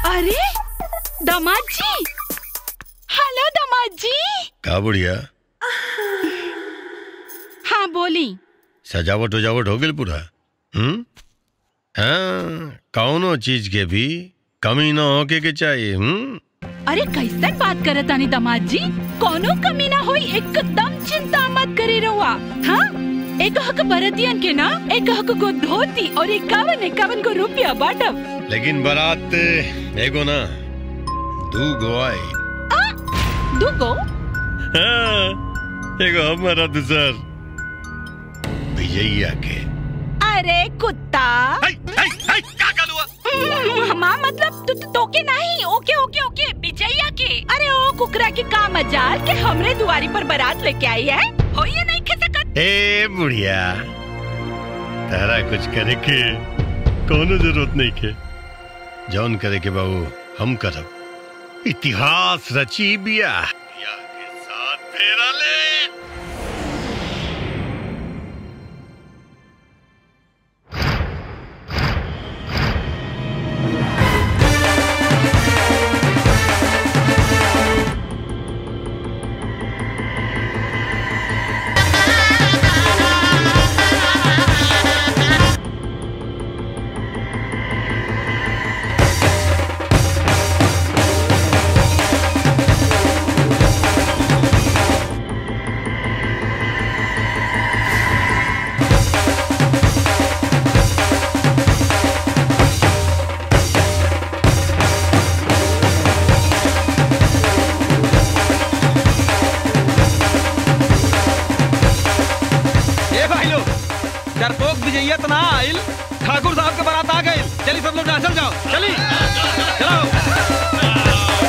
अरे दामाद जी हेलो दामाद जी का बुढ़िया हाँ बोली सजावट उजावट हो गई पूरा हम्म हाँ कौनो चीज के भी कमी न होके के चाहिए हम्म अरे कैसन बात करत तानी दामाद जी कोनो कमी ना होई एकदम चिंता मत करे रहुआ हाँ एक हक बरतियन के ना एक हक को धोती और इक्यावन इक्यावन को रुपया बाटब लेकिन बारात एगो ना दू गो आई दूगो हाँ, एगो हमारा दूसर विजयिया के अरे कुत्ता हाय, हाय, हाय, का काल हुआ? हमार मतलब तू तो, तोके नहीं ओके ओके ओके विजया के अरे ओ कुकरा के का मजाल के हमरे दुआरी पर बारात लेके आई है हो ये नहीं खे सकत ए बुढ़िया तारा कुछ करे के कोनो जरूरत नहीं के जौन करे के बाबू हम करब इतिहास रची बिया बिया के साथ फेरा ले ए भाई लोग डरपोक विजयिया तो ना आइल ठाकुर साहब के बारात आ गए चलिए सब लोग नाचल जाओ चली चलो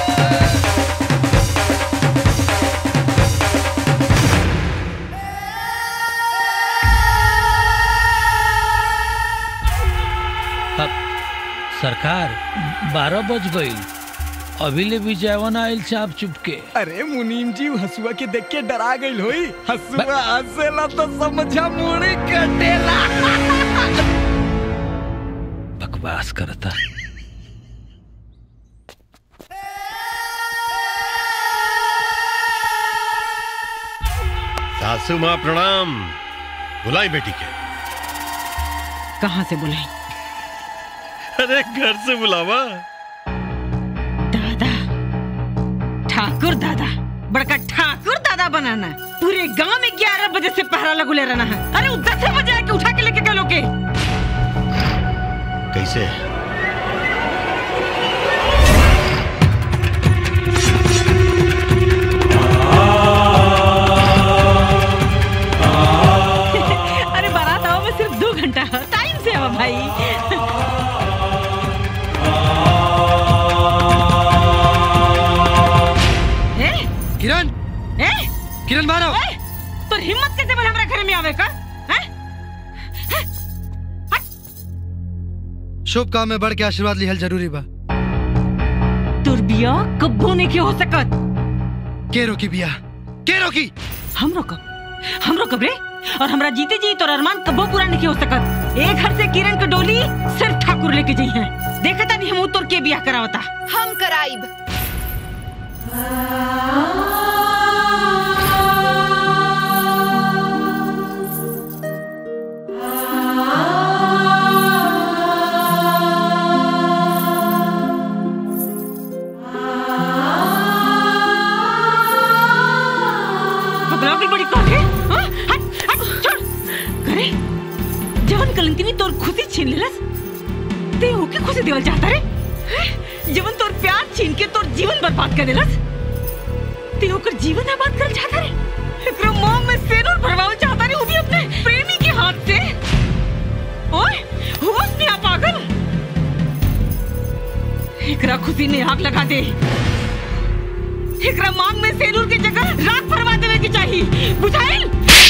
सरकार बारह बज गई अभी ले भी जयवन आयल चाप चुपके अरे मुनीम जी हसुआ के देख के डरा गई होई हसुआ हंसेला तो समझा मुड़ी कटेला बकवास करता सासू माँ प्रणाम बुलाई बेटी के कहाँ से बुलाई अरे घर से बुलावा दादा ठाकुर दादा बड़का ठाकुर दादा बनाना पूरे गांव में ग्यारह बजे से पहरा लगुले रहना है अरे वो दस बजे आके उठा के लेके गए लोग के कैसे अरे बारात आओ में सिर्फ दो घंटा है टाइम से आओ भाई ए, किरण ए, किरण मारो ए, तो हिम्मत कैसे बन हमारे घर में आवे का हैं? शुभ काम में बढ़ के आशीर्वाद लिहल जरूरी बा तोर बिया कब्बो नहीं के हो सकत के रोकी बिया के रोकी हम रोकब हम रोकब रे और हमरा जीते जी तोर अरमान कब्बो पूरा नहीं हो सकत एक घर से किरण के डोली सिर्फ ठाकुर लेके जाई है देखता नहीं हम तोर के बियाह करावता हम कराइब पगला की बड़ी कौन है हाँ? हट हट छोड़ करे जवन कलंकिनी तोर खुशी छीन लेलस ते ओके खुशी देवल चाहता रे हैं? जवन तोर प्यार छीन के तोर जीवन बर्बाद कर देलस ते ओकर जीवन आबाद कर चाहता रे एकरो मोह में सेनुर भरवावल चाहता रे वो भी अपने प्रेमी के हाथ से ओए होश में आ पागल एकरा खुशी ने आग लगा दे एकरा मांग में सेनुर की जगह राख भरवा देवे की चाहिए बुझाइल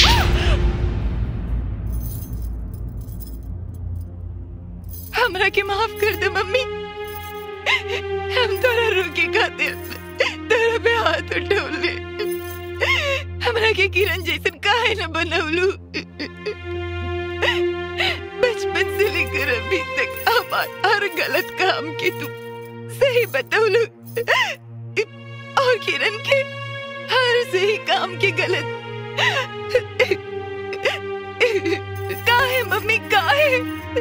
हमरा के माफ कर दे मम्मी हम तोरा रोके खातिर तोरा पे हाथ उठौले हमरा के किरण जैसन काहे न बनौलू बचपन से लेकर अभी तक हमार हर गलत काम के तू सही बतौलू और किरण के हर सही काम के गलत काहे मम्मी काहे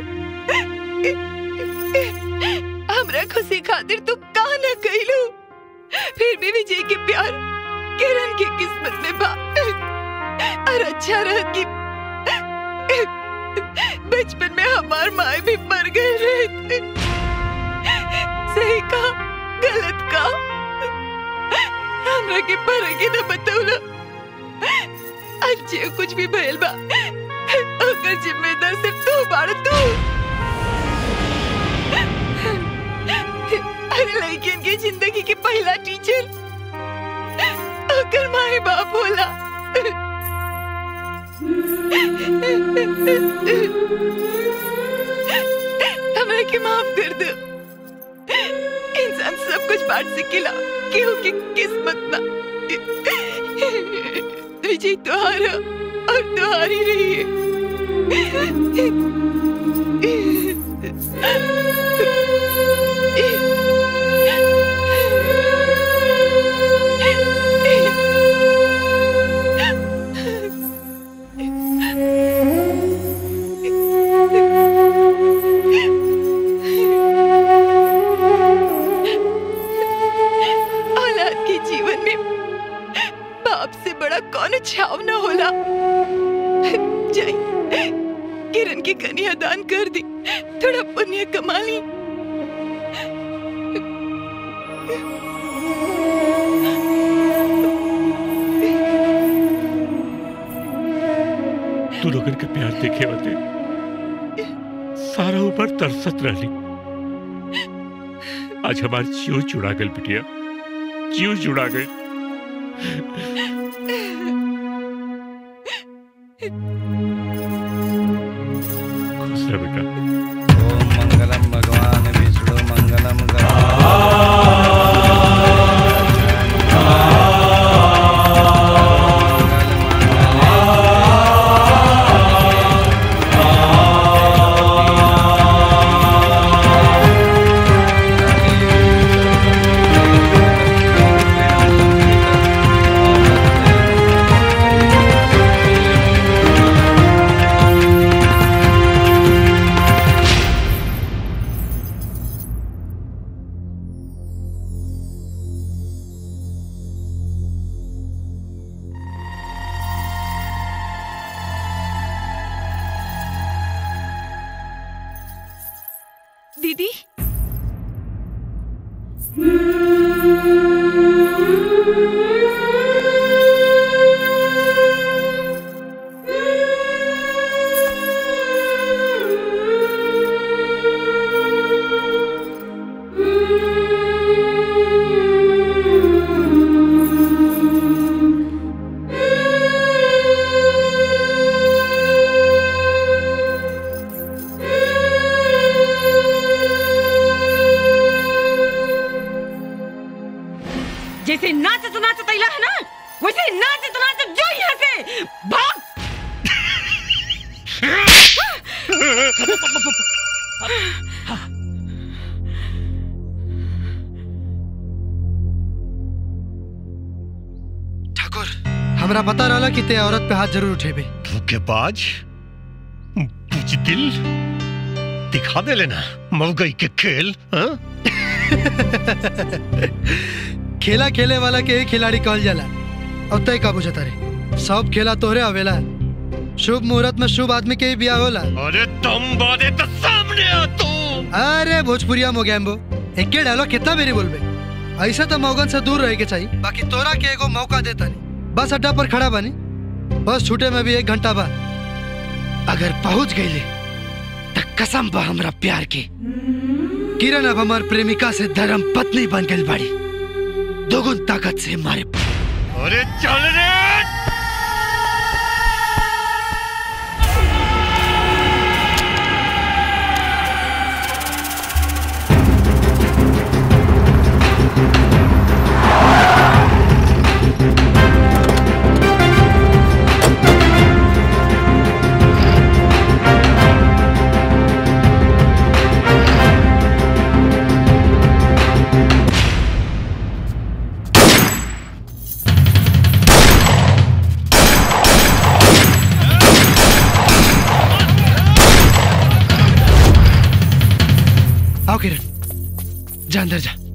हमरा खुशी खातिर तू का न कइलू फिर भी विजय के प्यार किरण की किस्मत में बा और अच्छा रह कि बचपन में हमार माए भी मर गए रहते सही का गलत का हमरा के फर्क ही न बतौला आज जे कुछ भी भइल बा ओकर जिम्मेदार सिर्फ तू बाड़ तू अरे लड़कियन के जिंदगी के पहला टीचर ओकर माए बाप होला हमरा के माफ कर दो इंसान सब कुछ बांट सकेला केहू की किस्मत ना विजय तुम्हारा और तुम्हारी रही औलाद के जीवन में बाप से बड़ा कौन छाव न होला जय किरण की कन्या दान कर दी थोड़ा पुण्य कमा ली तू लोगन के प्यार देखे होते सारा ऊपर तरसत रहली आज हमार जीव जुड़ा गल बिटिया जीव जुड़ा गई खुश रह बेटा ओम मंगलम भगवान विष्णु मंगलम गणपति दीदी जैसे नाचत नाचत अइला है ना वैसे नाचत नाचत जो यहाँ से भाग ठाकुर हमरा पता रहला कि ते औरत पे हाथ जरूर उठेबे धोखेबाज बुजदिल दिखा दे लेना मवगई के खेल हाँ? खेला खेले वाला के ही खिलाड़ी कहल जाला अब तय का बुझता रे सब खेला तोहरे आवेला शुभ मुहूर्त में शुभ आदमी के ही ब्याह होला अरे तुम बादे तो सामने आ तू अरे भोजपुरिया मोगैम्बो एक के डायलॉग कितना बेरी बोलबे ऐसा तो मौगन से दूर रहे के चाहिए बाकी तोरा के एगो मौका देता नहीं बस अड्डा पर खड़ा बनी बस छूटे में भी एक घंटा बाद अगर पहुंच गईले तो कसम बा हमरा प्यार के किरण अब हमार प्रेमिका से धर्म पत्नी बन गई बाड़ी दोगुन ताकत से मारे अरे चल रे हाँ आओ किरण जा अंदर जा